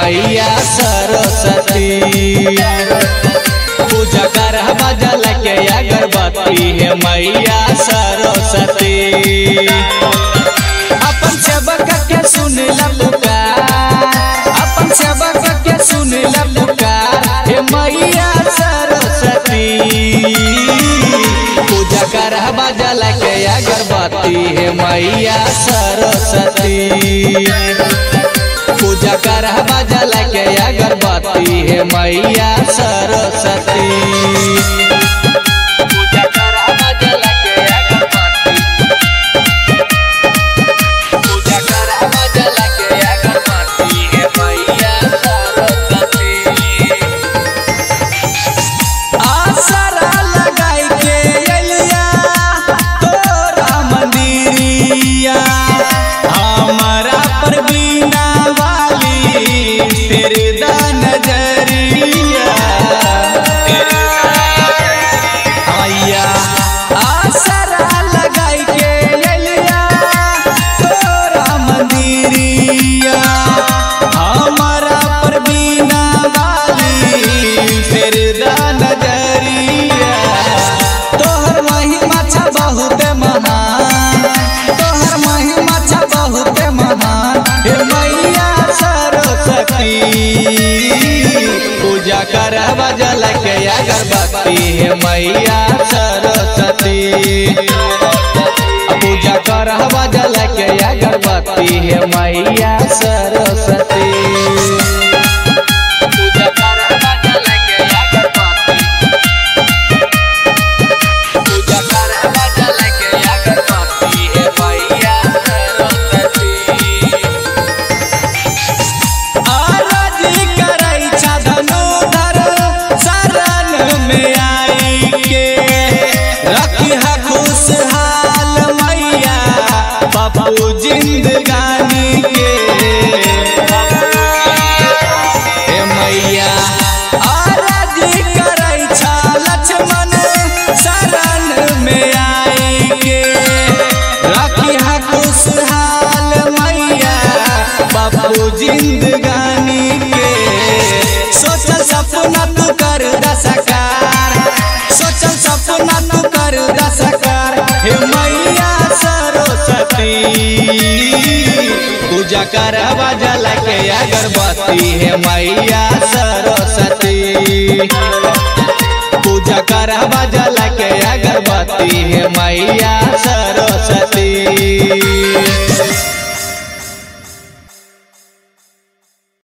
मैया सरस्वती पूजा कर बजल के अगरबत्ती है मैया सरस्वती अपन सेवक के सुन पुकार अपन सेवक के सुन पुकार हे मैया सरस्वती पूजा कर बजल के अगरबत्ती हे मैया सरस्वती पूजा कर बजल के अगरबत्ती हे मैया सरस्वती पूजा कर बजल के अगरबत्ती पूजा कर बजल के अगरबत्ती हे मैया सरस्वती आसरा लगाई के अलिया तोरा मंदिरिया हमारा पर बीना वाली तेरे दा नजरिया आया आसरा लगाई के अलिया तोरा मंदिरिया हमारा पर बीना वाली तेरे दा नजरिया तोहर महिमा छ बहुत महान तोहर महिमा छ बहुत महान हे मैया सरस्वती पूजा कर बजल के अगरबत्ती हे मैया सरस्वती पूजा कर बजल के अगरबत्ती हे मैया सरस्वती पूजा कर बजल के अगरबत्ती पूजा कर बजल के अगरबत्ती हे मैया सरस्वती आरजी करै छ धनुधर शरण में आई के रखी है खुशहाल मैया बाबू जिंदगानी के हे मैया आरजी करै छ लक्ष्मण शरण में आई के रखी है खुशहाल मैया बाबू जिंदगानी के सोचल सपना तू कर दसकार सोचल सपना तू कर दसकार हे मैया सरस्वती पूजा कर बजल के अगरबत्ती हे मैया सरस्वती पूजा कर बजल के अगरबत्ती हे मैया सरस्वती